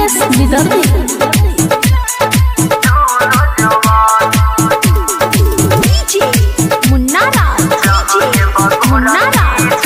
मुकेश निदर्दी DJ Munna Raj DJ Munna Raj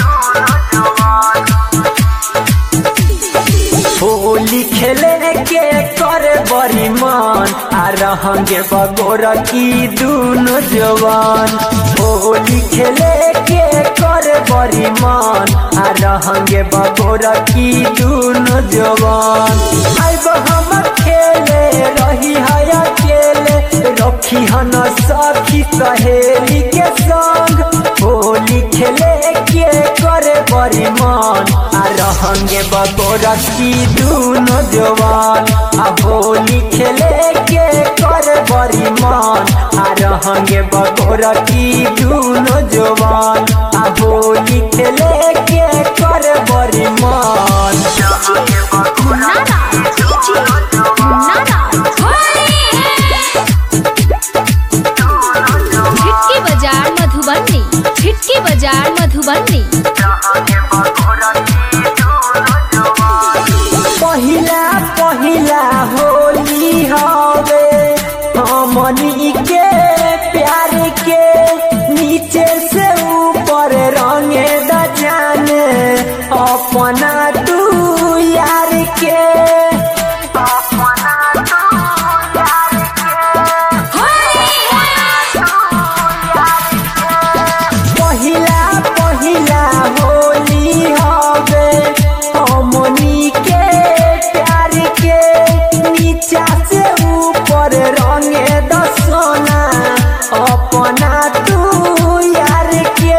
Holi खेले के कर बड़ी मन आ रहंगे बगोर की दूनो जवान होली खेले के कर बड़ी मन आ रहंगे बगोर की दूनो जवान आइब हम खेले रही है अकेले रखी हन सखी सहेली के संग होली खेले के करे बड़ी मन आ रहंगे बगोरा की दूनो जवान आ होली खेले के करे बड़ी मन आ रहंगे बगोरा की दूनो जवान आ होली खेले के करे बड़ी मन मुन्ना राज डीजे मुन्ना राज छिटकी बाजार मधुबनी छिटकी बाजार मधुबनी पहिला पहिला होली हवे हमनी के प्यार के नीचे से ऊपर रंगे द जाने अपना तू यार के पहिला पहिला होली हवे हमनी के प्यार के नीचा से ऊपर रंगे द सोना अपना तू यार के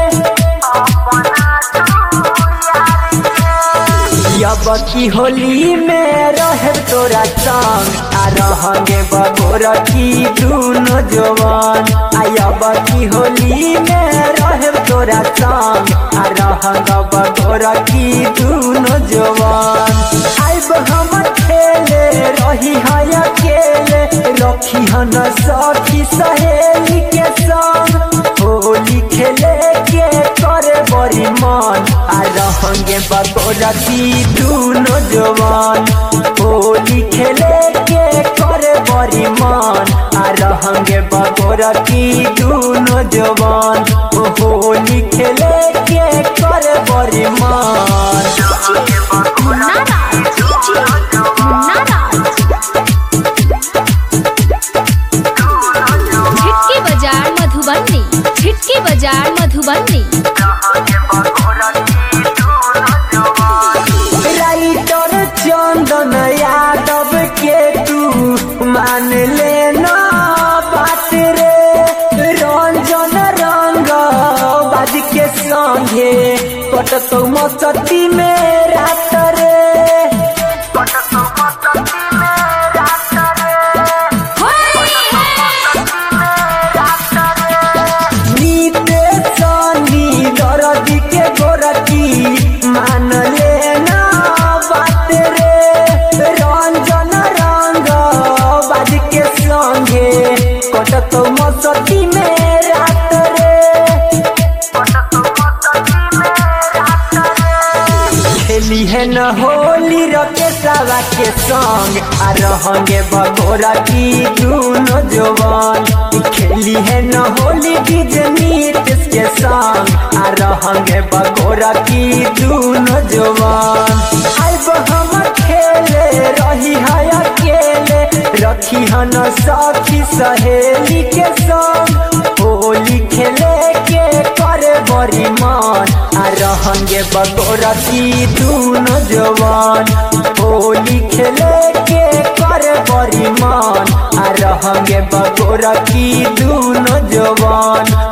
अब की होली में रहे तोरा संग आ रहंगे बगोर की दूनो जवान आई अब की होली में रहे तोरा संग आ रहंग बगोर की दूनो जवान आइब हम खेले रही है अकेले रखी हन सखी सहेली के संग होली खेले के करे बड़ी मन आ रहंगे बगोरा की दूनो जवान होली खेले के करे बड़ी मन आ रहंगे बगोरा की दूनो जवान होली खेले के करे बड़ी मन मुन्ना राज डीजे मुन्ना राज छिटकी बाजार मधुबनी छिटकी बाजार मधुबनी राइटर चंदन यादव के तू मान लेना बात रे रंजन रंग बाज के संगे कटतो मस्ती में रात रे नीते सनी दरदी के गोरकी मान लेना बात रे रंजन रंग बाज के संगे कटत मस्ती में रात रे खेली है न होली रकेशवा के संग आ रहंगे बगोरा की दूनो जवान खेली है न होली डीजे नीतीश के संग आ रहंगे बगोरा की दूनो जवान आइब हम खेले रही है अकेले रखी हन सखी सहेली के संग होली खेले के करे बड़ी मन आ रहंगे बगोरा की दूनो जवान होली खेले के करे बड़ी मन आ रहंगे बगोरा की दूनो जवान